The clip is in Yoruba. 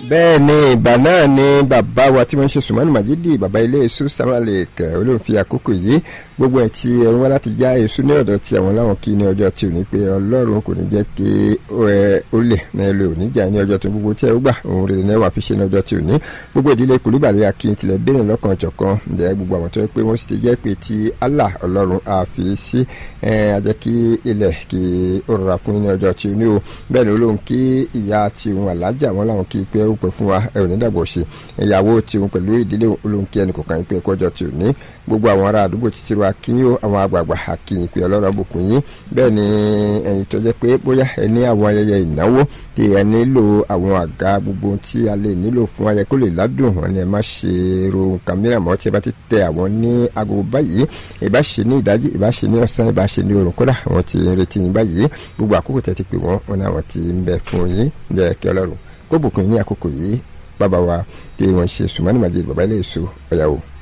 bẹ́ẹ̀ ni ìgbà náà ni bàbá wa tí wọ́n ń ṣe sùmọ́nù màjídì bàbá ilé èso samalek olóòfin àkókò yìí gbogbo ẹ̀ tí ẹ̀rù wá láti já èso ní ọ̀dọ̀ tí àwọn láwọn kí ní ọjọ́ tí ò ní pé ọlọ́run kò ní jẹ́ kí ó lè ní ẹlò òní jà ní ọjọ́ tó gbogbo tí ẹ gbà òun rere ní ẹwà fi ṣe ní ọjọ́ tí ò ní gbogbo ìdílé kùlùbàlẹ̀ akin tilẹ̀ bẹ́ẹ̀ lọ́kàn jọ̀kan ǹjẹ́ gbogbo àwọn tó yẹ pé wọ́n sì ti jẹ́ pé ti Allah ọlọ́run àfi sí ajẹ́ kí ilẹ̀ kí ó rọra fún ní ọjọ́ tí ò ní o bẹ́ẹ̀ ni olóhùn kí ìyá tí òun àlájà wọn làwọn kí pé ó pẹ́ fún wa ẹ ò ní dàgbọ̀ ṣe ìyàwó tí òun pẹ̀lú ìdílé olóhùn kí ẹnì kọ̀ọ̀kan pé ẹ̀kọ́ tí ò ní gbogbo àwọn ará àdúgbò títí wa kí yín àwọn àgbààgbà àkìyìn pé ọlọ́run àbùkún yín bẹ́ẹ̀ ni ẹ̀yin tó jẹ́ pé bóyá ẹ ní àwọn ayẹyẹ ìnáwó tí ẹ nílò àwọn àga gbogbo tí a lè nílò fún ayẹyẹ kó lè ládùn wọn ni ẹ má ṣe ro nǹkan mìíràn mọ́ tí ẹ bá ti tẹ àwọn ní aago báyìí ìbá ṣe ní ìdájí ìbá ṣe ní ọ̀sán ìbá ṣe ní òrùn kódà àwọn tí ń retí yín báyìí gbogbo àkókò tẹ ti pè wọ́n wọn ni àwọn tí ń bẹ fún yín jẹ́ kí ọlọ́run kó bùkún yín ní àkókò yìí bàbá wa tí wọ́n ṣe sùmánì màjèlé bàbá ilé èso ọ̀yàwó.